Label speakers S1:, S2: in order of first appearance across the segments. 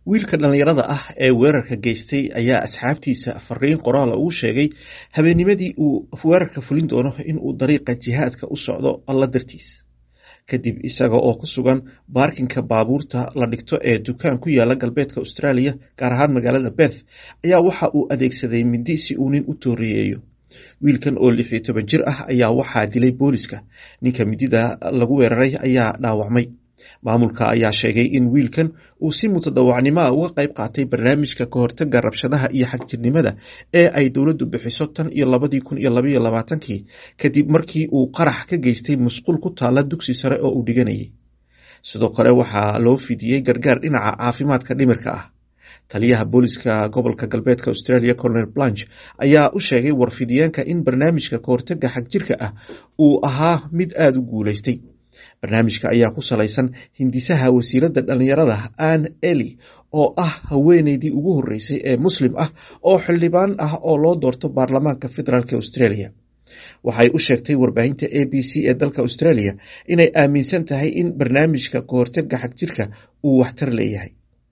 S1: wiilka dhallinyarada ah ee weerarka geystay ayaa asxaabtiisa fariin qoraala ugu sheegay habeennimadii uu weerarka fulin doono in uu dariiqa jihaadka u socdo alla dartiis kadib isaga oo ku sugan baarkinka baabuurta la dhigto ee dukaan ku yaala galbeedka australia gaar ahaan magaalada berth ayaa waxa uu adeegsaday mindi si uu nin u tooriyeeyo wiilkan oo lix iyo toban jir ah ayaa waxaa dilay booliska ninka midida lagu weeraray ayaa dhaawacmay maamulka ayaa sheegay in wiilkan uu si mutadawacnimoa uga qayb qaatay barnaamijka kahortaga rabshadaha iyo xagjirnimada ee ay dowladdu bixiso tan iyo labadii kun iyo labaiyo labaatankii kadib markii uu qarax ka geystay musqul ku taala dugsi sare oo uu dhiganayay sidoo kale waxaa loo fidiyey gargaar dhinaca caafimaadka dhimirka ah taliyaha booliska gobolka galbeedka australia colonel blanch ayaa u sheegay warfidiyeenka in barnaamijka kahortaga xagjirka ah uu ahaa mid aada u guuleystay barnaamijka ayaa ku salaysan hindisaha wasiiradda dhallinyarada ann eli oo ah haweeneydii ugu horreysay ee muslim ah oo xildhibaan ah oo loo doorto baarlamaanka federaalk australia waxay u sheegtay warbaahinta a b c ee dalka australia inay aaminsan tahay in barnaamijka kahortaga xagjirka uu waxtar leeyahay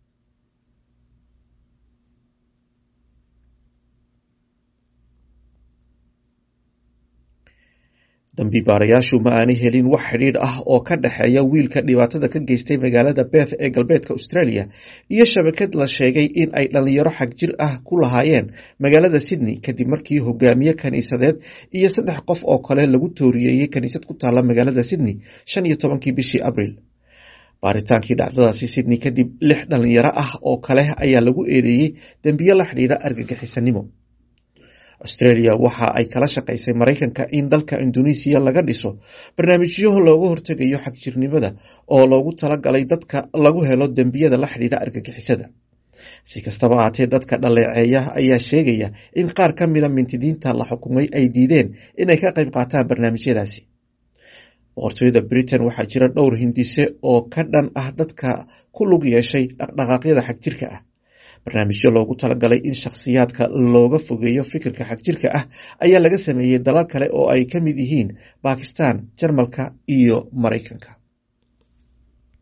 S1: dambibaarayaashu ma aanay helin wax xidhiidh ah oo ka dhexeeya wiilka dhibaatada ka geystay magaalada beth ee galbeedka australia iyo shabakad la sheegay in ay dhallinyaro xagjir ah ku lahaayeen magaalada sydney kadib markii hogaamiye kaniisadeed iyo saddex qof oo kale lagu tooriyeeyey kaniisad ku taala magaalada sydney shan iyo tobankii bishii abriil baaritaankii dhacdadaasi sydney kadib lix dhallinyaro ah oo kale ayaa lagu eedeeyey dembiyo la xidhiidha argagixisanimo australia waxa ay kala shaqaysay maraykanka in dalka indonesiya laga dhiso barnaamijyo looga hortegayo xagjirnimada oo loogu talagalay dadka lagu helo dembiyada la xidhiidha argagixisada si kastaba ahaatee dadka dhaleeceeya ayaa sheegaya in qaar ka mida mintidiinta la xukumay ay diideen inay ka qayb qaataan barnaamijyadaasi boqortooyada britain waxaa jira dhowr hindise oo ka dhan ah dadka ku lug yeeshay dhaqdhaqaaqyada xagjirka ah barnaamijyo loogu talagalay in shakhsiyaadka looga fogeeyo fikirka xagjirka ah ayaa laga sameeyey dalal kale oo ay ka mid yihiin bakistan jarmalka iyo maraykanka